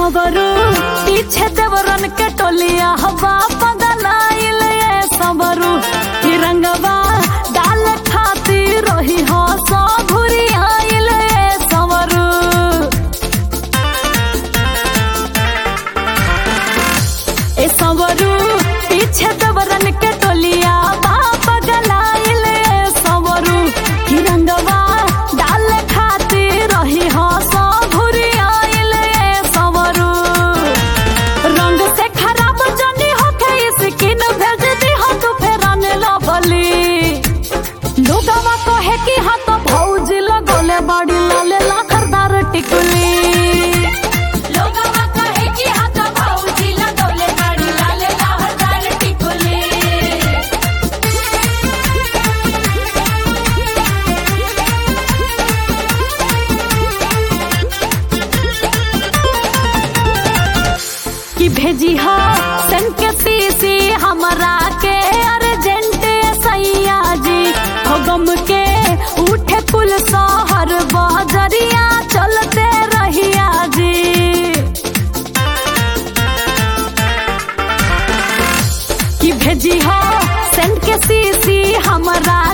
सबरू पीछे देवरन के टोलिया हवा पगलाइल ये सबरू तिरंगवा डाल खाती रही हो सो घुरी आइल ये सबरू ए सबरू पीछे देवरन के टोलिया बाप गलाइल ए सबरू तिरंगवा डाल खाती रही हो सो घुरी आइल ए सबरू रंग से खराब जनी होके स्किन भेज दी हो तू फेरन लवली लोगवा कहे कि हाथ भौजी लगोले बड़ी लाले लाखरदार टिकुली लोगवा कहे कि हाथ भौजी लगौले गाड़ी लाल लहरदार टिकुली कि भेजी हो सन के सीसी हमरा के अर्जेंट सैया जी हो गम के उठे कुल शहर बजरिया चलते रहिया जी कि भेजी हो सन के सीसी हमरा